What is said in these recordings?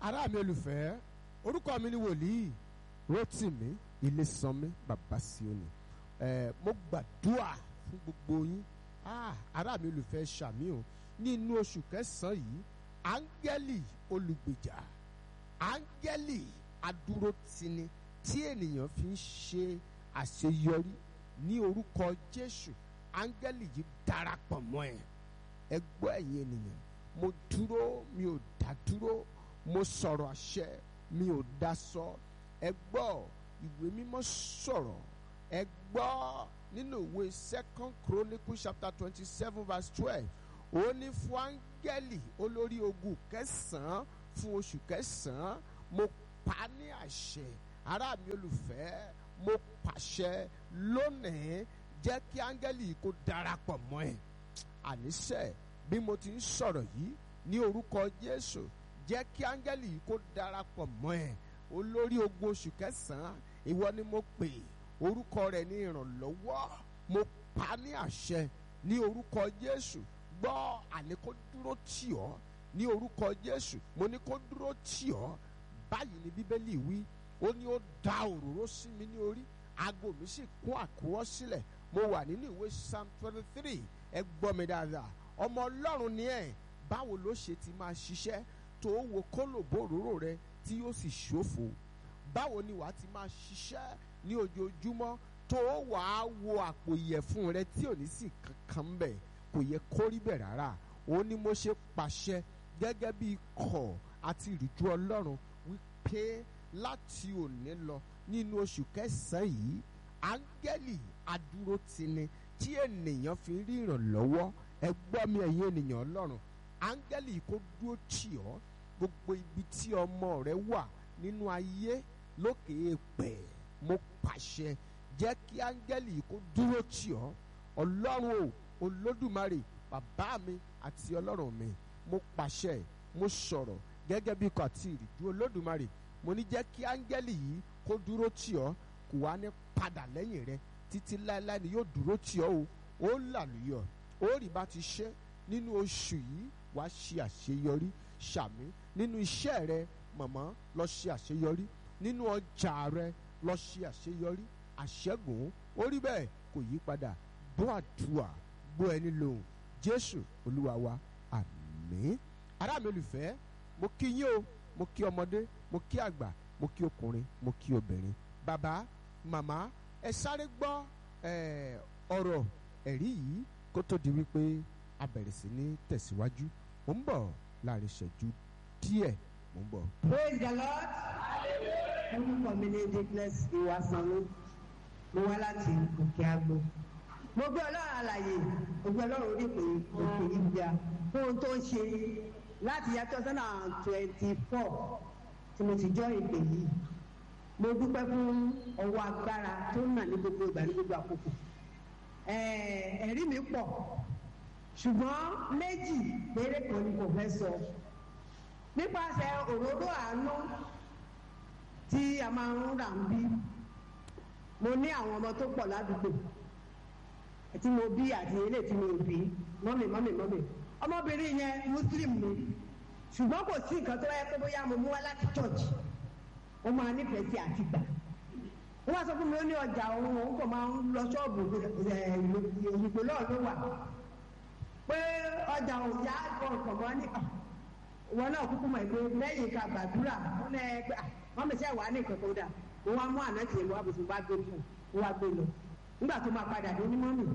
ará mi olùfẹ́ orúkọ mi ni wòlíì Rótìmí Ilésànmí bàbá Síónì ẹ mo gbàdúrà fún gbogbo yín ah, ará mi olùfẹ́ ṣàmì o nínú oṣù kẹsàn-án yìí áńgẹ́lì olùgbèjà áńgẹ́lì adúrótini tí ènìyàn fi ń ṣe àṣeyọrí ní orúkọ Jésù áńgẹ́lì yìí darapọ̀ mọ́ ẹ ẹ gbọ́ ẹ̀yin ènìyàn mo dúró mi ò dá dúró mo sọ̀rọ̀ àṣẹ mi ò dá sọ ẹ gbọ́ ìwé mímọ́ sọ̀rọ̀ ẹ gbọ́ nínú ìwé second chronicle chapter twenty seven verse twelve ó ní fún áńgẹ́lì olórí ogun kẹsàn-án fún oṣù kẹsàn-án mo pa ní àṣẹ ará mi olùfẹ́ mo pàṣẹ lónìí jẹ́ kí áńgẹ́lì kó darapọ̀ mọ́ ẹ àníṣe bí mo ti ń sọ̀rọ̀ yìí ní orúkọ Jésù jẹ́ kí áńgẹ́lì yìí kó darapọ̀ mọ́ ẹ olórí ogun oṣù kẹsàn-án ìwọ ni mo pè orúkọ rẹ̀ ní ìrànlọ́wọ́ mo pa ní àṣẹ ní orúkọ Jésù gbọ́ àní kó dúró tì ọ́ ní orúkọ Jésù mo ní kó dúró tì ọ́ báyìí ni Bíbélì wí ó ní ó da òróró sí mi ní orí aago mi sì kún àkúrọ́ sílẹ̀ mo wà nínú ìwé Psalm twenty three ẹ gbọ́ mi dáadáa ọmọ Ọlọ́run ni ẹ̀ báwo ló ṣe ti máa ṣiṣẹ́ tó wo kólòbó òróró rẹ tí yóò sì ṣòfò báwo ni wàá ti máa ṣiṣẹ́ ní ojoojúmọ́ tó wàá wo àpò ìyẹ̀fun rẹ tí ò ní sí kankan bẹ̀ kò yẹ kó rí bẹ̀ rárá ó ní mo ṣe pàṣẹ gẹ́gẹ́ bí ikọ̀ àti ìrìjú Ọlọ́run wípé láti òní lọ nínú oṣù kẹsàn-án yìí áńgẹ́lì adúrótini tí ènìyàn fi rí ìrànlọ́wọ́ ẹ gbọ́ mi ẹ̀yin ènìyàn Ọlọ́run áńgẹ́lì kó dúró tì ọ́ gbogbo ibi tí ọmọ rẹ wà nínú ayé lókè èèpẹ̀ mo pàṣẹ jẹ́ kí áńgẹ́lì kó dúró tì ọ́ ọlọ́run o olódùmarè bàbá mi àti ọlọ́run mi mo pàṣẹ mo sọ̀rọ̀ gẹ́gẹ́ bí ikọ̀ àti ìrìjú olódùmarè mo ní jẹ́ kí áńgẹ́lì yìí kó dúró tì ọ́ kò wá ní padà lẹ́yìn rẹ títí láéláé ni yóò dúró tì ọ́ o ó làlùyọ̀ ó rí bá ti ṣe nínú oṣù yìí wàá ṣe àṣeyọrí ṣàmì nínú iṣẹ́ rẹ mọ̀mọ́ lọ ṣe àṣeyọrí nínú ọjà rẹ lọ ṣe àṣeyọrí àṣẹ́gun ó rí bẹ́ẹ̀ kò yí padà gbọ́ àdúrà gbọ́ ẹni lòun jésù olúwa wa àmín ará mi olùfẹ́ mo kí yín o mo kí ọmọdé mo kí àgbà mo kí ọkùnrin mo kí obìnrin bàbá màmá ẹ sáré gbọ́ ọ̀rọ̀ ẹ̀rí yìí kó tó di wípé a bẹ̀rẹ̀ sí ní tẹ̀síwájú mo ń bọ̀ láàrin ìṣẹ́jú díẹ̀ mo ń bọ̀. praise the lord orúkọ mi ní dickness ìwàsánú mo wá láti òkè àgbo mo gbé ọlọ́run àlàyé mo gbé ọlọ́run orí pé òkè ìgbà fún ohun tó ń ṣe láti yá two thousand and twenty four tí mo ti jọ ìpè yìí mo dúpẹ́ fún ọwọ́ agbára tó ń nà ní gbogbo ìgbà ní gbogbo àkókò ẹ̀rí mi pọ̀ ṣùgbọ́n méjì péré kan ni kò fẹ́ sọ nípasẹ̀ òróró àánú tí a máa ń rà ń bí mo ní àwọn ọmọ tó pọ̀ ládùúgbò tí mo bí àti ilé tí mo bí mọ́mì mọ́mì mọ́mì ọmọbìnrin yẹn muslim ni ṣùgbọ́n kò sí nǹkan tó yẹ pé bóyá mo mú wá láti church ó máa nífẹ̀ẹ́ sí àtìgbà wọ́n wá sọ fún mi ó ní ọjà òun òun kò máa ń lọ ṣọ́ọ̀bù òyìnbó náà ló wà pé ọjà òjá ọkọ̀ mọ́ ní wọn náà kúkú mọ̀ pé lẹ́yìn ká gbàdúrà wọn lẹ́ pé wọ́n mi sẹ́ wà ní nǹkan tó dà wọ́n wá mú àná tiẹ̀ wá bùsùn wá gbé fún un wá gbé lọ nígbà tó máa padà dé onímọ̀ nù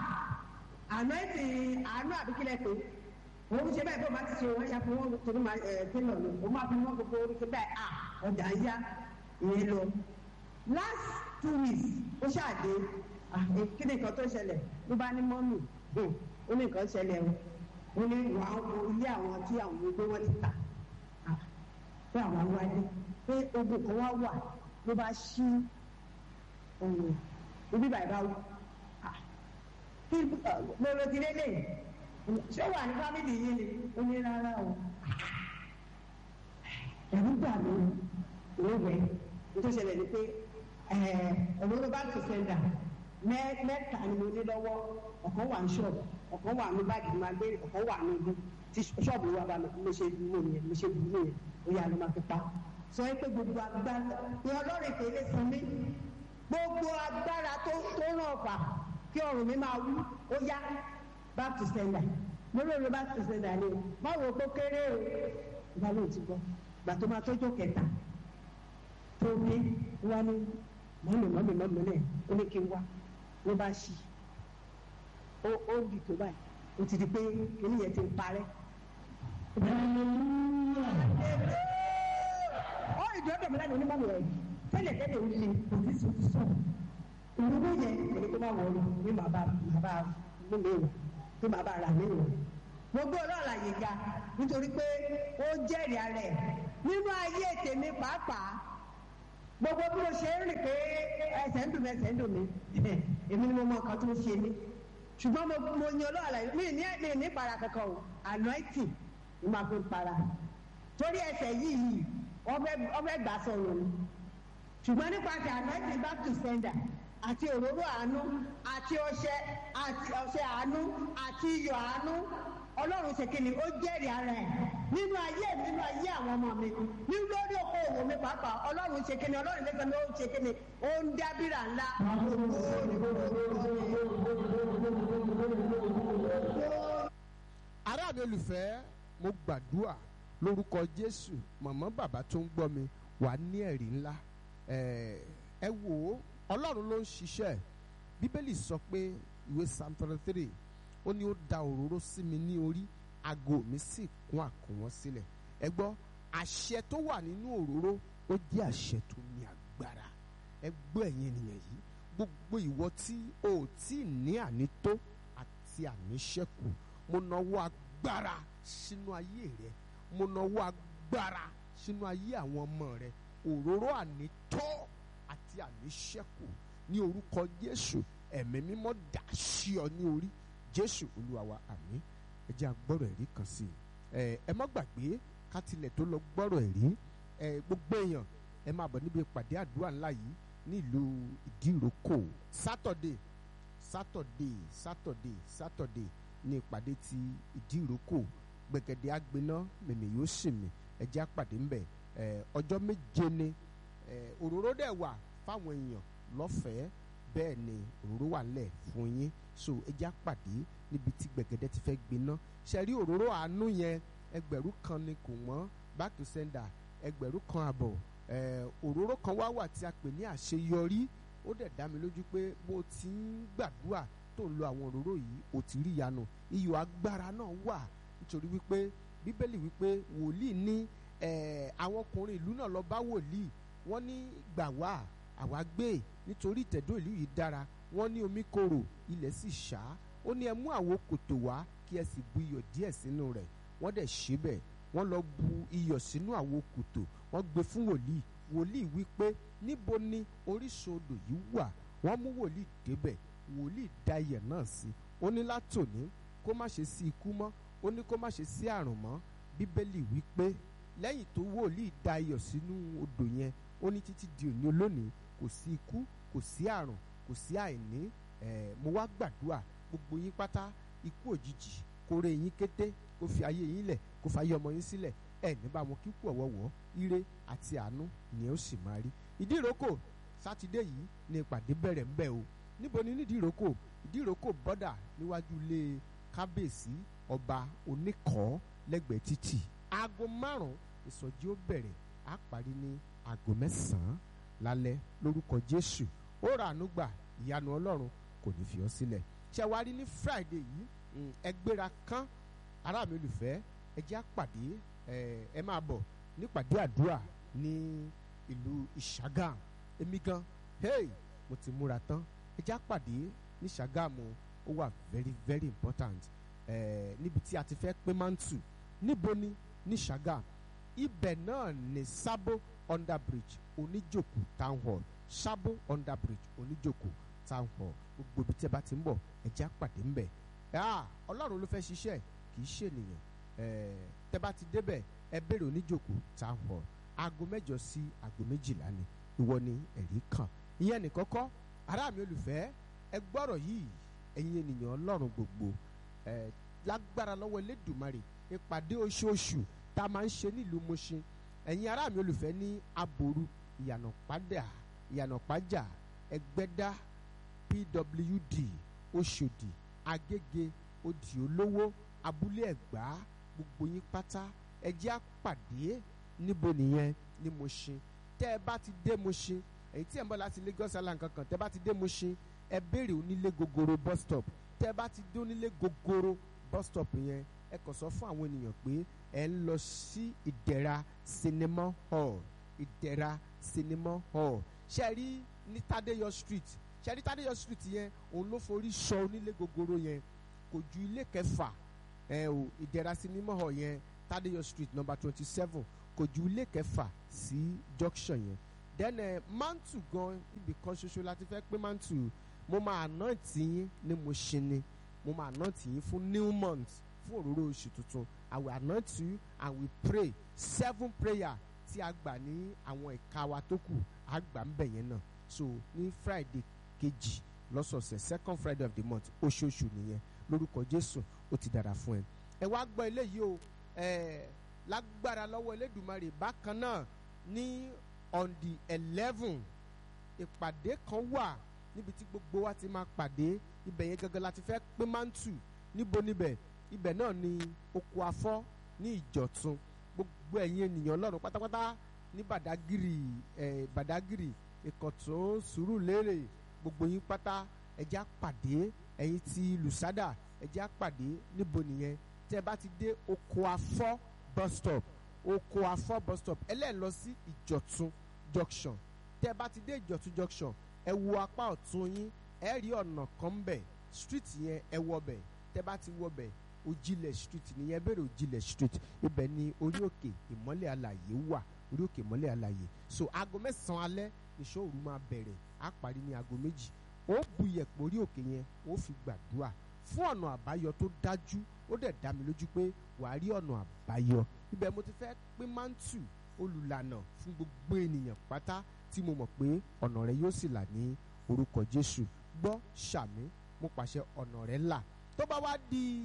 àná ti àánú àbíkílẹ̀ pé òun ṣe bẹ́ẹ̀ bó máa ti ṣe wọ́n ṣe fún wọn torí máa ẹ̀ tẹ́lọ̀ lọ òun máa fi wọ́n gbogbo orí ṣe bẹ́ẹ̀ à ọjà ń yá ìyẹn lọ last two weeks ó ṣàdé kí ni nǹkan tó ṣẹlẹ̀ ló bá ní mọ́mì ó ní nǹkan ṣẹlẹ̀ o ó ní wà á wo ilé àwọn tí àwọn gbogbo wọn ti tà pé àwọn wáyé pé ogun kan wá wà ló bá ṣí ohun ibi bàbá wò kí lóore ti lélẹ̀ ṣé wà ní fámìlì yìí ni ó ní rárá o ẹ̀rú gbà mí ìwé tó ṣẹlẹ̀ ni pé ọ̀rọ̀ bá tó sẹ́ńdà mẹ́ta ni mo ní lọ́wọ́ ọ̀kan wà ní ṣọ́ọ̀bù ọ̀kan wà ní báàgì máa gbé ọ̀kan wà ní ibi tí ṣọ́ọ̀bù wa bá mi mo ṣe mú nìyẹn mo ṣe bù nìyẹn ó yà ló máa fi pa sọ pé gbogbo agbára ní ọlọ́run ìpè lè san mí gbogbo agbára tó tó ràn ọ̀fà kí ọrùn mi máa wú ó yá back to sender mo lóore back to sender ni o má wo kó kéré o ìgbà ló ti gbọ́ ìgbà tó máa tójó kẹta tó dé wá ní mọ́mí mọ́mí mọ́mí náà ó ní kí n wá ló bá ṣí ó ó bì tó báyìí ó ti di pé kíní yẹn ti ń parẹ́. ó ìdúró mi lẹ́nu onímọ̀ rẹ̀ tẹ́lẹ̀ tẹ́lẹ̀ ó le kò sí sí sí sọ̀rọ̀ ìrúgbó yẹn èmi tó máa wọ̀ ọ́ ní bàbá bàbá mú mi wọ̀ tó bàbá rà mí wọ̀ gbogbo ọlọ́ọ̀la yìí ga nítorí pé ó jẹ́rìí ara ẹ̀ nínú ayé tèmi pàápàá gbogbo bí mo ṣe ń rìn pé ẹsẹ̀ ń dùn mí ẹsẹ̀ ń dùn mí èmi ni mo mọ nǹkan tó ń ṣe mí ṣùgbọ́n mo mo yan ọlọ́ọ̀la yìí mi ní mi ní para kankan o anointing ni màá fi para torí ẹsẹ̀ yìí yìí wọ́n fẹ́ gbà sọ̀rọ̀ ni ṣùgbọ́n nípasẹ̀ anointing back to sender àti òróró àánú àti ọṣẹ àti ọṣẹ àánú àti iyọ̀ àánú ọlọ́run ṣe kíni ó jẹ́rìí ara ẹ̀ nínú ayé mi nínú ayé àwọn ọmọ mi nínú lórí oko òwò mi pàápàá ọlọ́run ṣe kíni ọlọ́run lẹ́sẹ̀ mi ó ṣe kíni ó ń dábìrà ńlá. ará mi olùfẹ́ mo gbàdúrà lórúkọ jésù màmá bàbá tó ń gbọ́ mi wà ní ẹ̀rí ńlá ẹ wò ó ọlọ́run ló ń ṣiṣẹ́ bíbélì sọ pé ìwé psalm thirty three ó ní ó da òróró sí mi ní orí aago mi sì kún àkúnwọ́n sílẹ̀ ẹ gbọ́ àṣẹ tó wà nínú òróró ó jẹ́ àṣẹ tó ní agbára ẹ gbọ́ ẹ̀yin ènìyàn yìí gbogbo ìwọ tí o ò tí ì ní ànító àti àníṣẹ́kù mo nawọ́ agbára sínú ayé rẹ mo nawọ́ agbára sínú ayé àwọn ọmọ rẹ òróró ànító àti àníṣẹ́kù ní orúkọ Jésù ẹ̀mí mímọ́ dà sí ọ ní orí Jésù Olúwa wa àmín ẹ jẹ́ agbọ́rọ̀ ẹ̀rí kan sí i ẹ má gbàgbé ká tilẹ̀ tó lọ gbọ́rọ̀ ẹ̀rí ẹ gbogbo èèyàn ẹ máa bọ̀ níbi ìpàdé àdúrà ńlá yìí nílùú ìdíròkò sátọ̀dé sátọ̀dé sátọ̀dé sátọ̀dé ní ìpàdé ti ìdíròkò gbẹ̀gẹ̀dẹ̀ àgbẹ̀ná mèmí yóò sì mí ẹ jẹ́ àpàdé ńbẹ̀ ẹ ọjọ́ méje ni ẹ òróró dẹ̀ wà fáwọn èèyàn lọ́fẹ̀ẹ́ bẹ́ẹ̀ ni òróró wà ńlẹ̀ fún yín so ẹ jẹ́ àpàdé níbi tí gbẹ̀gẹ̀dẹ̀ ti fẹ́ gbiná ṣe rí òróró àánú yẹn ẹgbẹ̀rún kan ni kò wọ́n back to sender ẹgbẹ̀rún kan àbọ̀ òróró kan wá wà tí a pè ní àṣeyọrí ó dẹ̀ dá mi lójú pé bó ti ń gbàdúrà tó ń lo àwọn òróró yìí ò ti rí ìyanu iyọ̀ agbára náà wà nítorí wípé bíbélì wípé wòlíì ní àwọn ọkùnrin ìlú náà lọ bá wòlíì wọ́n ní gbà wá àwa gbé nítorí ìtẹ̀dó ìlú yìí dára wọ́n ní omi korò ilẹ̀ sì ṣá ó ní ẹ mú àwo kòtò wá kí ẹ sì bu iyọ̀ díẹ̀ sínú rẹ̀ wọ́n dẹ̀ ṣe bẹ́ẹ̀ wọ́n lọ bu iyọ̀ sínú àwo kòtò wọ́n gbé fún wòlíì wòlíì wí pé níbo ni orísun odò yìí wà wọ́n mú wòlíì débẹ̀ wòlíì da iyẹ̀ náà sí ó ní látòní kó má ṣe sí ikú mọ́ ó ní kó má ṣe sí àrùn mọ́ bíbélì wí pé lẹ́yìn tó wòlíì da iyọ̀ sínú odò yẹn ó ní títí di òní olónìí kò sí ikú kò sí àrùn kò sí àìní ẹ̀ mo wá gbàdúrà gbogbo yín pátá ikú òjijì kó ré yín kété kó fi ayé yín lẹ̀ kó fa ayé ọmọ yín sílẹ̀ ẹ̀ ní bá wọn kíkú ọ̀wọ́wọ́ ire àti àánú ni ó sì máa rí ìdí ìrókò sátidé yìí ni ìpàdé bẹ̀rẹ̀ ńbẹ̀ o níbo ni nídìí ìrókò ìdí ìrókò bọ́dà níwájú ilé kábíyèsí ọba oníkọ́ lẹ́gbẹ̀ẹ́ títì aago márùn-ún ìsọjí ó bẹ̀rẹ̀ á parí ní aago mẹ́sàn-án lálẹ́ lórúkọ jésù ó ra àánú gbà ìyanu ọlọ́run kò ní fi ọ́ sílẹ̀ ṣẹ̀wárí ní friday yìí ẹgbẹ́ra kán ará mi olùfẹ́ ẹ jẹ́ àpàdé ẹ máa bọ̀ nípàdé àdúrà ní ìlú ìṣàgàm èmi gan hey mo ti múra tán ẹ jẹ́ àpàdé ní ṣàgàmù ó wà very very important níbi tí a ti fẹ́ pé mántù níbo ni ní ṣàgàm ibẹ̀ náà ní sábó under bridge oníjòkó town hall sábó under bridge oníjòkó town hall gbogbo ibi tí ẹ bá ti ń bọ̀ ẹ jẹ́ àpàdé ńbẹ̀ ọlọ́run ló fẹ́ ṣiṣẹ́ kì í ṣènìyàn tẹ bá ti débẹ̀ ẹ béèrè oníjòkó town hall aago mẹ́jọ sí aago méjìlá ni ìwọ ni ẹ̀rí kan ìyẹn nìkan kọ́ ará mi olùfẹ́ ẹ gbọ́rọ̀ yìí ẹ̀yin ènìyàn ọlọ́run gbogbo ẹ lágbára lọ́wọ́ elédùmarè ìpàdé oṣooṣù tá a máa ń ṣe nílùú Mùṣín ẹ̀yin ará mi olùfẹ́ ní aboru ìyànà padà ìyànà pàjà ẹgbẹ́dá pwd oṣòdì agége odì olówó abúlé ẹ̀gbá gbogbo yín pátá ẹ jẹ́ á pàdé níbo nìyẹn ní Mùṣín tẹ́ ẹ bá ti dé Mùṣín èyí tí ẹ̀ ń bọ̀ láti Lagos Island kankan tẹ́ ẹ bá ti dé Mùṣín ẹ béèrè onílé gogoro bus stop tẹ́ ẹ bá ti dé onílé gogoro bus stop yẹn ẹ kàn sọ fún àwọn ènìyàn pé ẹ ń lọ sí ìdẹ̀ra cinema hall ìdẹ̀ra cinema hall ṣe rí ní Tádéyọ̀ street ṣe rí Tádéyọ̀ street yẹn òun ló forí sọ onílé gogoro yẹn kò ju ilé kẹfà ẹ o ìdẹ̀ra cinema hall yẹn Tádéyọ̀ street number twenty seven kò ju ilé kẹfà sí junction yẹn then ẹ mantu gan ibì kan ṣoṣo láti fẹ́ pé mantu mo máa anoint yín ní Mùṣín ni mo máa anoint yín fún new month fún òróró oṣù tuntun I will anoint you and we pray seven prayer tí a gbà ní àwọn ẹ̀ka wa tó kù a gbà ń bẹ̀ yẹn náà so ní Friday kejì lọ́sọ̀ọ̀sẹ̀ second Friday of the month oṣooṣù nìyẹn lórúkọ Jésù ó ti dára fún ẹ ẹ wá gbọ́ eléyìí o ẹ lágbára lọ́wọ́ Elédùmarè bákan náà ní on the eleven ìpàdé kan wà níbi tí gbogbo wa ti máa pàdé ibẹ̀ yẹn gangan láti fẹ́ pín mántù níbo níbẹ̀ ibẹ̀ náà ni oko afọ́ ní ìjọ̀tún gbogbo ẹ̀yin ènìyàn ọlọ́run pátápátá ní bàdágìrì ẹ̀ bàdágìrì ìkọ̀tún sùúrùlérè gbogbo yín pátá ẹ̀jẹ̀ á pàdé ẹ̀yin ti lùsádà ẹ̀jẹ̀ á pàdé níbo nìyẹn tẹ́ ẹ bá ti dé oko afọ́ bus stop oko afọ́ bus stop ẹlẹ́ẹ̀ lọ sí ìjọ̀tún junction tẹ́ ẹ bá ti dé ìjọ̀tún junction ẹ wo apá ọ̀tún yín ẹ rí ọ̀nà kan ń bẹ̀ street yẹn ẹ wọ bẹ̀ tẹ́ bá ti wọ bẹ̀ òjìlẹ̀ street nìyẹn bẹ̀rẹ̀ òjìlẹ̀ street ibẹ̀ ni orí òkè ìmọ́lẹ̀ alàyè wà orí òkè ìmọ́lẹ̀ alàyè so aago mẹ́sàn-án alẹ́ ìṣọ́ òru máa bẹ̀rẹ̀ á parí ní aago méjì ó bu iyẹ̀pẹ̀ orí òkè yẹn ó fi gbàdúrà fún ọ̀nà àbáyọ tó dájú ó dẹ̀ dá mi lójú pé wàá rí ọ̀nà àbáyọ ibẹ̀ mo ti fẹ́ pín mántù olùlànà fún gbogbo ènìyàn pátá tí mo mọ̀ pé ọ̀nà rẹ yóò sì là ní orúkọ Jésù gbọ́ ṣàmì mo pàṣẹ ọ̀nà rẹ là tó bá wá di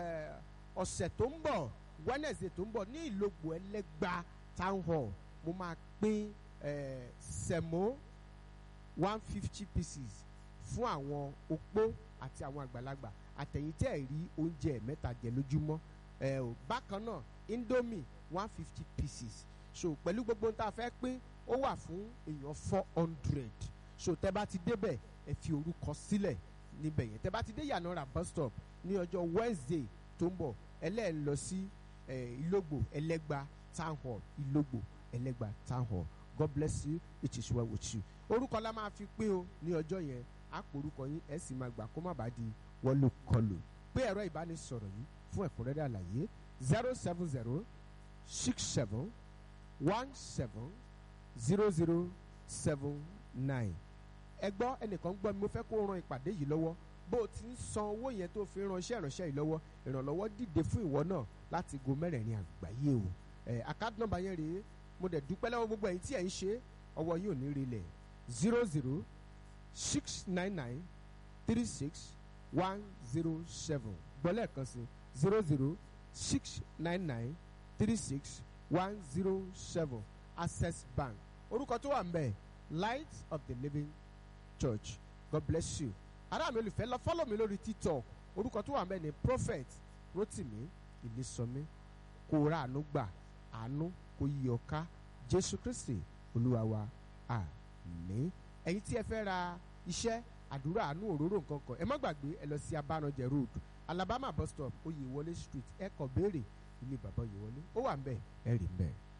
ọ̀sẹ̀ tó ń bọ̀ Wednesday tó ń bọ̀ ní ìlògbò ẹlẹ́gba town hall mo máa pín sẹ̀mó one fifty pieces fún àwọn opó àti àwọn àgbàlagbà àtẹ̀yìntẹ́ ẹ̀ rí oúnjẹ mẹ́ta jẹ lójúmọ́ bákan náà indomie one fifty pieces so pẹ̀lú gbogbo tá a fẹ́ pín ó wà fún èèyàn four hundred so tẹ́ bá ti débẹ̀ ẹ fi orúkọ sílẹ̀ níbẹ̀ yẹn tẹ́ bá ti dé yànnàrà bus stop ní ọjọ́ Wednesday tó ń bọ̀ ẹlẹ́ẹ̀ lọ sí ìlógbò ẹlẹ́gba town hall ìlógbò ẹlẹ́gba town hall God bless you it is well with you orúkọ la máa fi pín o ní ọjọ́ yẹn á pò orúkọ yín ẹ sì máa gbà kó má bàa di wọlé kọlù pé ẹ̀rọ ìbánisọ̀rọ̀ yìí fún ẹ̀kúnrẹ́rẹ́ àlàyé zero seven zero six seven one seven zero zero seven nine ẹ gbọ́ ẹnìkan gbọ́ mi mo fẹ́ kó ran ìpàdé yìí lọ́wọ́ bó o ti ń san owó yẹn tó fi ránṣẹ́ ìránṣẹ́ yìí lọ́wọ́ ìrànlọ́wọ́ dìde fún ìwọ náà láti go mẹ́rẹ̀ẹ̀rin àgbáyé o ẹ àkáàdì nọ́mbà yẹn rèé mo dẹ̀ dúpẹ́ lọ́wọ́ gbogbo ẹ̀yin tí ẹ̀ ń ṣe ọwọ́ yìí ò ní rilẹ̀ zero zero six nine nine three six one zero seven gbọ́lẹ̀ kan sí zero zero six nine nine three six one zero seven access bank orúkọ tó wà ń bẹ̀ light of the living church god bless you ará mi olùfẹ́ lọ fọ́lọ̀ mi lórí tiktok orúkọ tó wà ń bẹ̀ ni prophet rotimi ìlísọmí kó ra àánú gbà àánú kó yí ọ ká jésù kristi olúwa wa àmín ẹ̀yin tí ẹ fẹ́ ra iṣẹ́ àdúrà àánú òróró nǹkan kan ẹ má gbàgbé ẹ lọ sí abánajẹ road alabama bus stop oyèwọlé street ẹ kàn béèrè ilé bàbá oyèwọlé ó wà ń bẹ̀ ẹ rí ń bẹ̀.